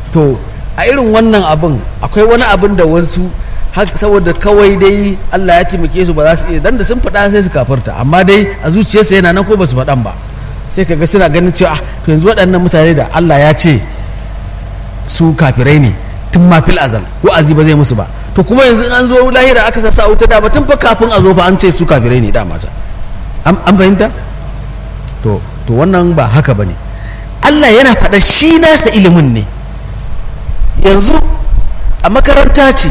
to a irin wannan abin akwai wani abin da wasu har saboda kawai dai Allah ya taimake su ba za su iya dan da sun faɗa sai su kafarta amma dai a zuciyarsa yana nan ko ba su faɗan ba sai kaga suna ganin cewa ah to yanzu waɗannan mutane da Allah ya ce su kafirai ne tun ma fil azal wa'azi ba zai musu ba to kuma yanzu in an zo lahira aka sa sa wuta da ba tun fa kafin a zo fa an ce su kafirai ne dama ta an an fahimta to to wannan ba haka bane Allah yana faɗa shi nasa ilimin ne yanzu a makaranta ce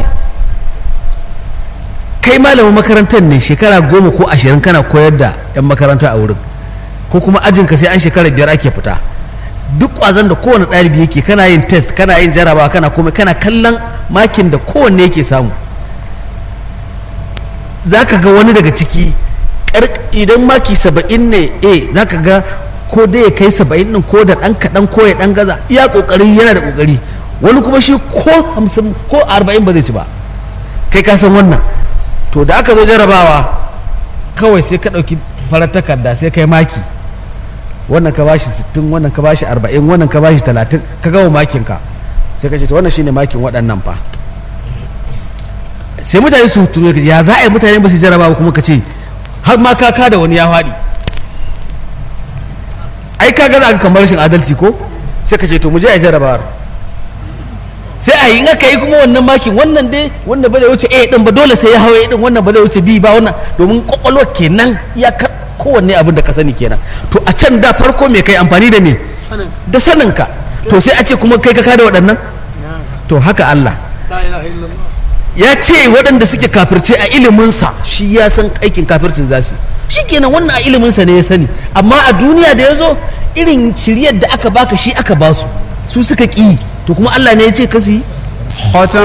kai malamin makarantar ne shekara goma ko ashirin kana koyar da 'yan makaranta a wurin ko kuma ajinka sai an shekara biyar ake fita duk kwazon da kowane ɗalibi yake kana yin test kana yin jarabawa kana komai kana kallon makin da kowanne yake samu za ka ga wani daga ciki ƙar- idan maki saba'in ne a za ka ga ko dai ya kai saba'in ɗin ko da ɗan kaɗan ko ya ɗan gaza iya ƙoƙari yana da ƙoƙari wani kuma shi ko hamsin ko arba'in ba zai ci ba kai ka san wannan to da aka zo jarabawa kawai sai ka ɗauki farar takarda sai kai maki wannan ka bashi 60 wannan ka bashi 40 wannan ka bashi 30 ka gama makin ka sai ka ce to wannan shine makin waɗannan fa sai mutane su tuno ka ce ya za a yi mutane ba su jarabawa kuma ka ce har ma ka da wani ya faɗi ai ka ga za ka kamar rashin adalci ko sai ka ce to mu je a yi jarabawar sai a yi in aka yi kuma wannan makin wannan dai wanda ba zai wuce a din ba dole sai ya hawa a din wannan ba zai wuce b ba wannan domin kwakwalwa kenan ya ka kowanne abin da ka sani kenan to a can da farko me kai amfani da me sanin da saninka to sai a ce kuma kai ka kada waɗannan na to haka Allah la ilaha illallah ya ce waɗanda suke kafirce a iliminsa shi ya san aikin kafircin za su shi kenan wannan a iliminsa ne ya sani amma a duniya da ya zo irin shiryar da aka baka shi aka basu su suka ƙi to kuma Allah ne ya ce kasi ختم